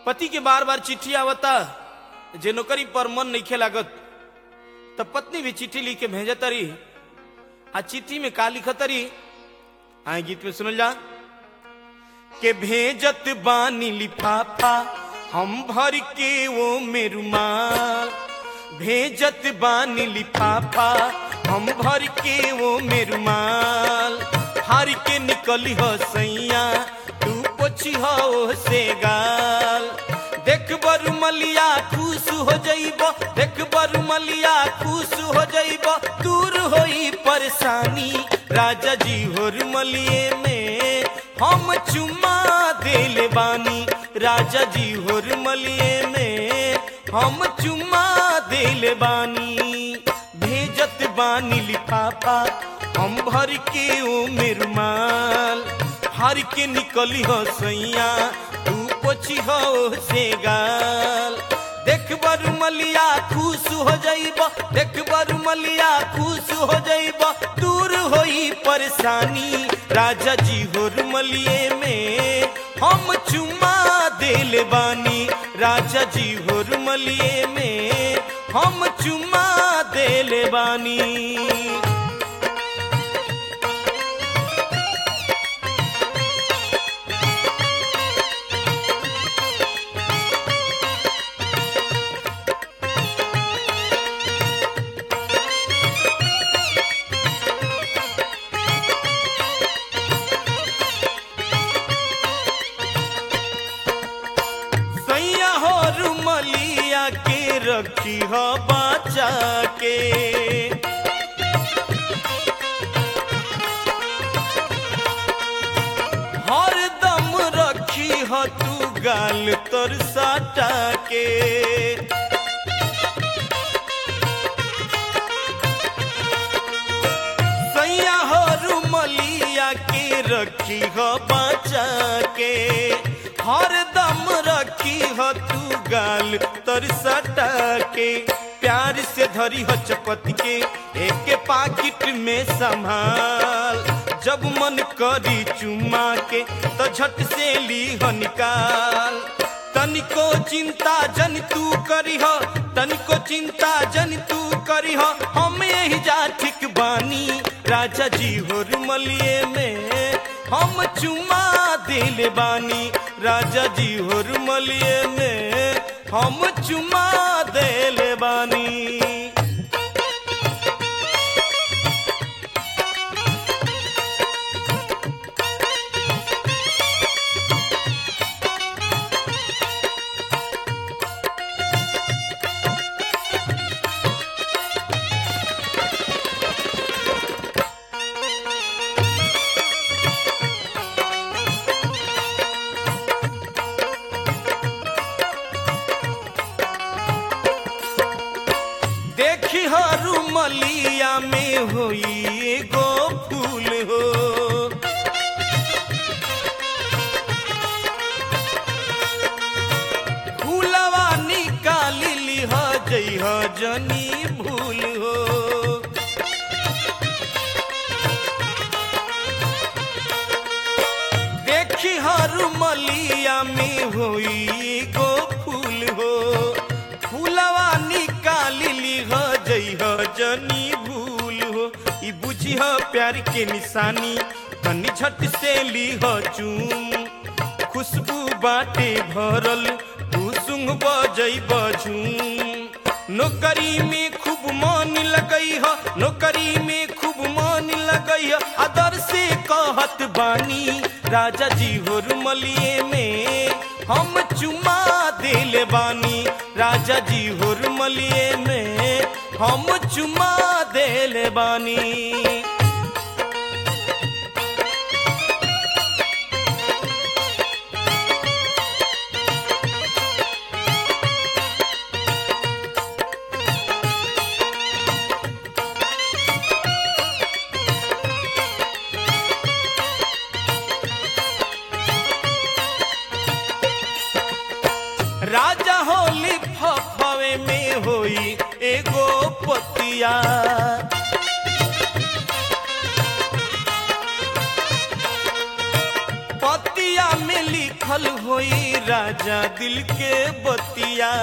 पति के बार बार चिट्ठी आवता जे नौकरी पर मन नहीं लागत तब पत्नी भी चिट्ठी लिख के भेजतरी आ चिट्ठी में का लिखतरी आए गीत में सुनल जा के भेजत बानी लिफाफा हम भर के वो मेरुमाल भेजत बानी लिफाफा हम भर के वो मेरुमाल हार के निकली हो सैया तू पोछी हो से गाल देख बरु मलिया खुश हो जइब देख बरु मलिया खुश हो जइब दूर होई परेशानी राजा जी होर मलिए में हम चुमा देले बानी राजा जी होर मलिए में हम चुमा देले बानी भेजत बानी लिफाफा हम भर के ओ मेरुमाल हर के निकली हो सैया तू पोछी हो से गाल देख बरु मलिया खुश हो जाइब देख बरु मलिया खुश हो जाइब दूर होई परेशानी राजा जी होर मलिए में हम चुमा देले बानी राजा जी होर मलिए में हम चुमा देले बानी सैया हो रुमलिया के रखी हो बचा के हर दम रखी हो तू गाल तर साटा के सैया हो रुमलिया के रखी हो बचा के हर दम रखी हो तू गाल तर सटा के प्यार से धरी हो चपत के एक पाकिट में संभाल जब मन करी चुमा के तो झट से ली हो निकाल तनिको चिंता जन तू करी हो तनिको चिंता जन तू करी हो हम यही जा ठीक बानी राजा जी हो रुमलिए में हम चुमा दिल बानी राजा जी हो रुमलिए में हम चुमा दिल बानी देखी हरु मलिया में होई एगो फूल हो फूलवा निकाली लिह जइह जनी भूल हो देखी हरु मलिया में होई एगो फूल हो फूलवा निकाली लिह जइह जनी भूल हो ई बुझिह प्यार के निशानी तनी झट से लिह चूम खुशबू बाटे भरल कुसुम बजई बझूम नौकरी में खूब मन लगई ह नौकरी में खूब मन लगई ह अदर से कहत बानी राजा जी हो रुमलिए में हम चुमा दिल बानी राजा जी हो रुमलिए में हम चुमा दिल बानी राजा होली फफवे में होई एगो पतिया पतिया में लिख लिखल होई राजा दिल के बतिया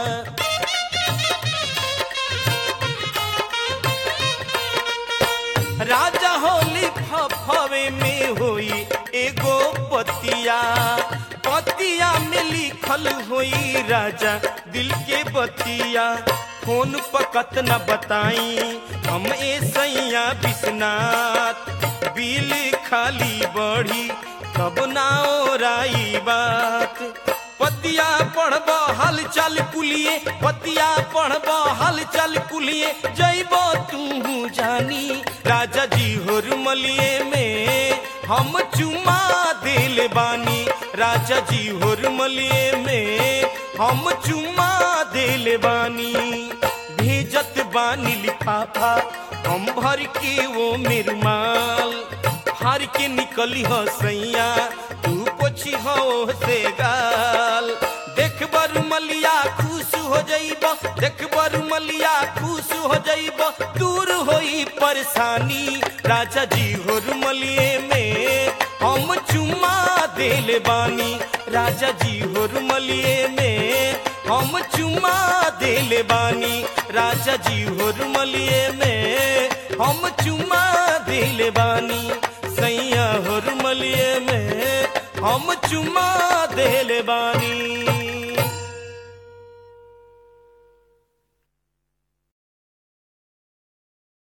राजा होली फफवे में होई एगो पतिया पतिया में लिखल होई राजा दिल के बतिया फोन पकत न बताई हम ए सैया बिस्नाथ बिल खाली बढ़ी तब ना ओराई बात पतिया पढ़ब हाल चाल कुलिए पतिया पढ़ब हाल चाल कुलिए जैब तू जानी राजा जी होर मलिए में हम चुमा दिल बानी राजा जी होर मलिए में हम चुमा दिल बानी भेजत बानी लिफाफा हम भर के वो मेर माल हार के निकली हो सैया तू पोछी हो से गाल देख बर मलिया खुश हो जाइब देख बर मलिया खुश हो जाइब दूर होई परेशानी राजा जी होर मलिए में हम चुमा दिल बानी राजा जी होर मलिए में हम चुमा दिल बानी राजा जी होर मलिए में हम चुमा दिल बानी सैया होर मलिए में हम चुमा दिल बानी